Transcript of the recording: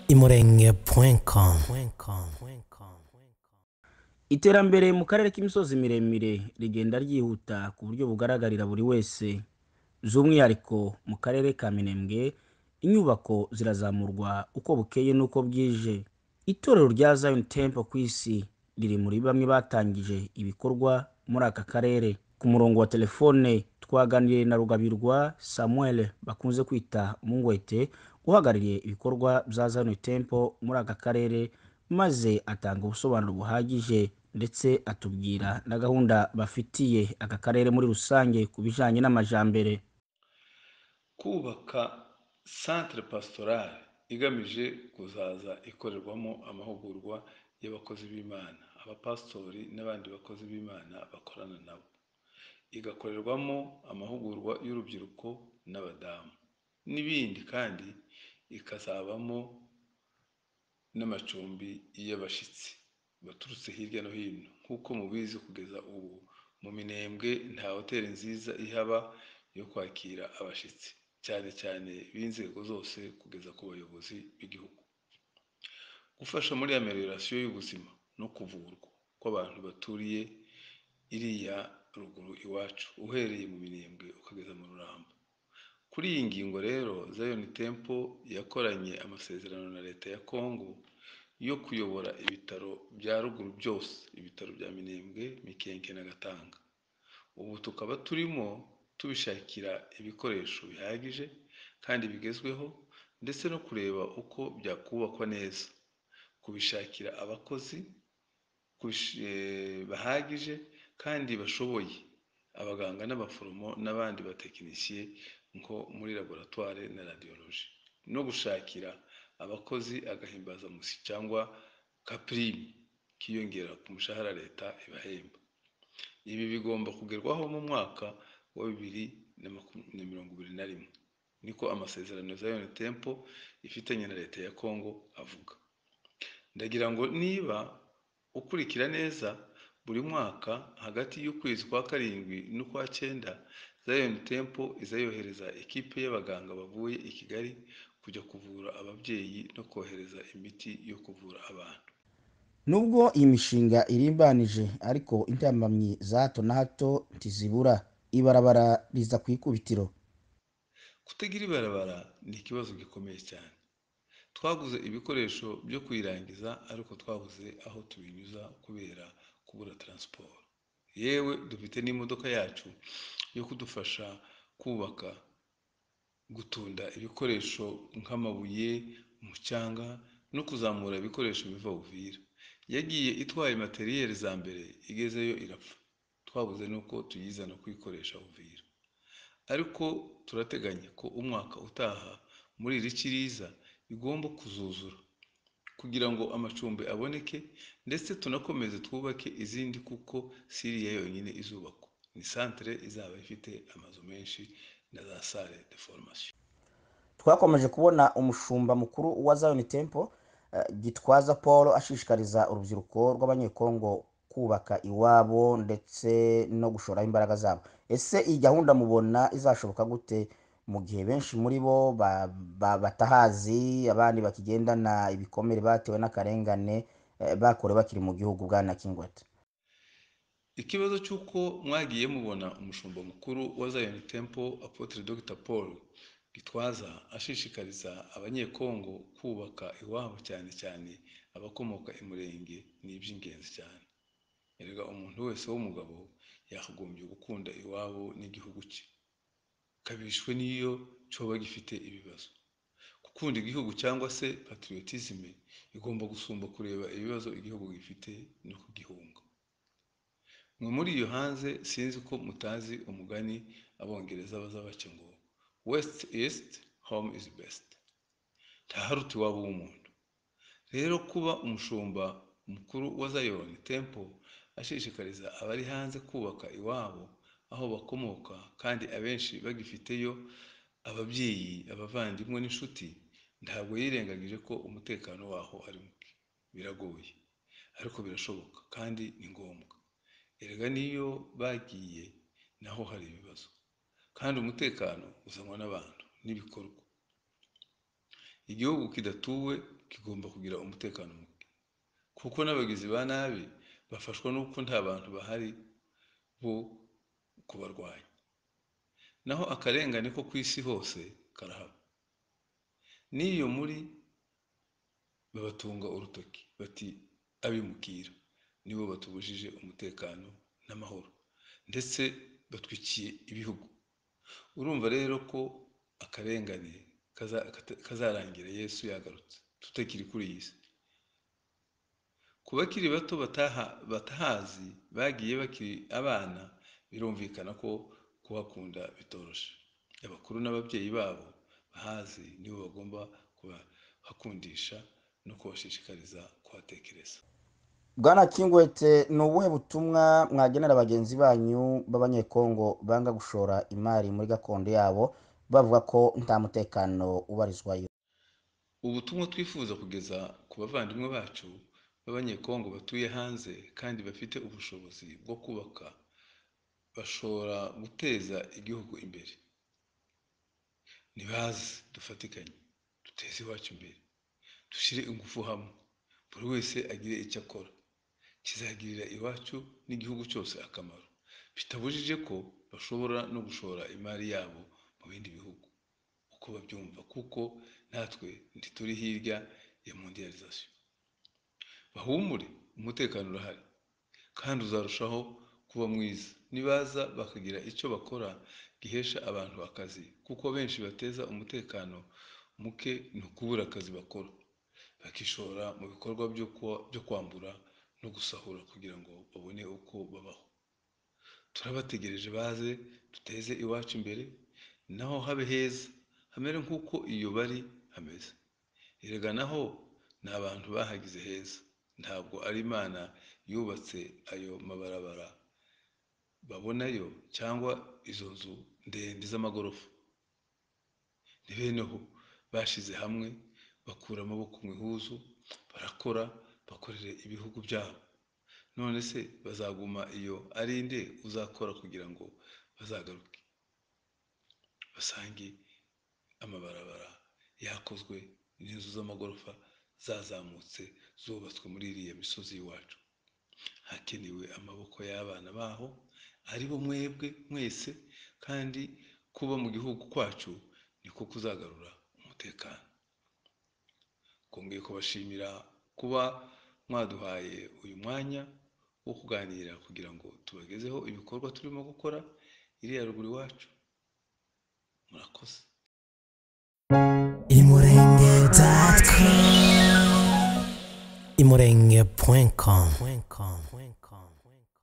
imurenge.com imurenge.com iterambere mu karere k'imisozi miremire rigenda ryihuta ku buryo bugaragarira buri wese by'umwihariko mu karere ka minembwe inyubako zirazamurwa uko bukeye n'uko bwije itorero rya Zion Temple ku isi riri muri bamwe batangije ibikorwa muri aka karere ku murongo wa telefone twaganiriye na rugabirwa samuel bakunze kwita umungwete uhagarariye ibikorwa bya Zion Temple muri aka karere maze atanga ubusobanuro buhagije ndetse atubwira na gahunda bafitiye aka karere muri rusange ku bijyanye n'amajambere kubaka santire pasitorale igamije kuzaza ikorerwamo amahugurwa y'abakozi b'imana abapasitori n'abandi bakozi b'imana bakorana nabo igakorerwamo amahugurwa y'urubyiruko n'abadamu n'ibindi kandi ikazabamo n'amacumbi y'abashyitsi baturutse hirya no hino nk'uko mubizi kugeza ubu mu minembwe nta hoteli nziza ihaba yo kwakira abashyitsi cyane cyane b'inzego zose kugeza ku bayobozi b'igihugu gufasha muri amelioration y'ubuzima no kuvurwa kw'abantu baturiye iriya ruguru iwacu uhereye mu minembwe ukageza mu rurambo kuri iyi ngingo rero zion temple yakoranye amasezerano na leta ya kongo yo kuyobora ibitaro bya ruguru byose ibitaro bya minembwe mikenke na gatanga ubu tukaba turimo tubishakira ibikoresho bihagije kandi bigezweho ndetse no kureba uko byakubakwa neza kubishakira abakozi bahagije kandi bashoboye abaganga n'abaforomo n'abandi batekinisiye nko muri laboratwari na radiyoloji no gushakira abakozi agahimbazamusi cyangwa kapurime kiyongera ku mushahara leta ibahemba ibi bigomba kugerwaho mu mwaka wa bibiri na mirongo ibiri na rimwe niko amasezerano za yoni tempo ifitanye na leta ya kongo avuga ndagira ngo niba ukurikira neza buri mwaka hagati y'ukwezi kwa karindwi n'ukwa cyenda zion temple izayohereza ikipe y'abaganga bavuye i kigali kujya kuvura ababyeyi no kohereza imiti yo kuvura abantu nubwo iyi mishinga irimbanije ariko intambamyi za hato na hato ntizibura ibarabara riza ku ikubitiro kutagira ibarabara ni ikibazo gikomeye cyane twaguze ibikoresho byo kuyirangiza ariko twabuze aho tubinyuza kubera kubura taransiporo yewe dufite n'imodoka yacu yo kudufasha kubaka gutunda ibikoresho nk'amabuye umucanga no kuzamura ibikoresho biva buvira yagiye itwaye materiyeri za mbere igezeyo irapfa twabuze n'uko tuyizana kuyikoresha buvira ariko turateganya ko umwaka utaha muri iri kiriza bigomba kuzuzura kugira ngo amacumbi aboneke ndetse tunakomeze twubake izindi kuko siriya yonyine izubakwa ni santire izaba ifite amazu menshi na za sale de formation twakomeje kubona umushumba mukuru wa zion temple eh, gitwaza paul ashishikariza urubyiruko rw'abanyekongo kubaka iwabo ndetse no gushoraho imbaraga zabo ese iyi gahunda mubona izashoboka gute mu gihe benshi muri bo ba- ba- batahazi abandi bakigendana ibikomere batewe n'akarengane eh, bakorewe bakiri mu gihugu bwana kingwete ikibazo cy'uko mwagiye mubona umushumba mukuru wa zion temple apotre dr paul gitwaza ashishikariza abanyekongo kubaka iwabo cyane cyane abakomoka i murenge ni iby'ingenzi cyane erega umuntu wese w'umugabo yakagombye gukunda iwabo n'igihugu cye kabishwe n'iyo cyoba gifite ibibazo gukunda igihugu cyangwa se patriotisme igomba gusumba kureba ibibazo igihugu gifite no kugihunga mwe muri iyo hanze sinzi ko mutazi umugani abongereza baza baca ngo west east home is best ntaharuta iwabo w'umuntu rero kuba umushumba mukuru wa zion temple ashishikariza abari hanze kubaka iwabo aho bakomoka kandi abenshi bagifiteyo ababyeyi abavandimwe n'inshuti ntabwo yirengagije ko umutekano waho ari muke biragoye ariko birashoboka kandi ni ngombwa erega niyo bagiye naho hari ibibazo kandi umutekano uzanwa n'abantu n'ibikorwa igihugu kidatuwe kigomba kugira umutekano muke kuko n'abagizi ba nabi bafashwa n'uko nta bantu bahari bo kubarwanya naho akarengane ko ku isi hose karahaba n'iyo muri babatunga urutoki bati abimukira nibo batubujije umutekano n'amahoro ndetse batwikiye ibihugu urumva rero ko akarengane kazarangira yesu yagarutse tutakiri kuri iyi si ku bakiri bato batahazi bagiye bakiri abana birumvikana ko kuhakunda bitoroshe abakuru n'ababyeyi babo bahazi nibo bagomba kubahakundisha no kubashishikariza kuhatekereza bwana kingwete ni ubuhe butumwa mwagenera bagenzi banyu b'abanyekongo banga gushora imari muri gakondo yabo bavuga ko nta mutekano ubarizwayo ubutumwa twifuza kugeza ku bavandimwe bacu b'abanyekongo batuye hanze kandi bafite ubushobozi bwo kubaka bashobora guteza igihugu imbere ntibaze dufatikanye duteze iwacu imbere dushyire ingufu hamwe buri wese agire icyo akora kizagirira iwacu n'igihugu cyose akamaro bitabujije ko bashobora no gushora imari yabo mu bindi bihugu uko babyumva kuko natwe ntituri hirya ya mondializasiyo bahumure umutekano urahari kandi uzarushaho kuba mwiza nibaza bakagira icyo bakora gihesha abantu akazi kuko benshi bateza umutekano muke ni ukubura akazi bakora bakishora mu bikorwa byo kwambura no gusahura kugira ngo babone uko babaho turabategereje baze duteze iwacu imbere naho habe heza hamere nk'uko iyo bari hameze erega naho ni abantu bahagize heza ntabwo ari imana yubatse ayo mabarabara babonayo cyangwa izo nzu ndende z'amagorofa ni beneho bashyize hamwe bakura amaboko mu ihuzu barakora bakorere ibihugu byabo none se bazaguma iyo ari nde uzakora kugira ngo bazagaruke basange amabarabara yakozwe n'inzu z'amagorofa zazamutse zubatswe muri iriya misozi y'iwacu hakenewe amaboko y'abana baho ari bo mwebwe mwese kandi kuba mu gihugu kwacu niko kuzagarura umutekano twongeye kubashimira kuba mwaduhaye uyu mwanya wo kuganira kugira ngo tubagezeho ibikorwa turimo gukora iriya ruguru iwacu murakoze imurenge dot com imurenge point com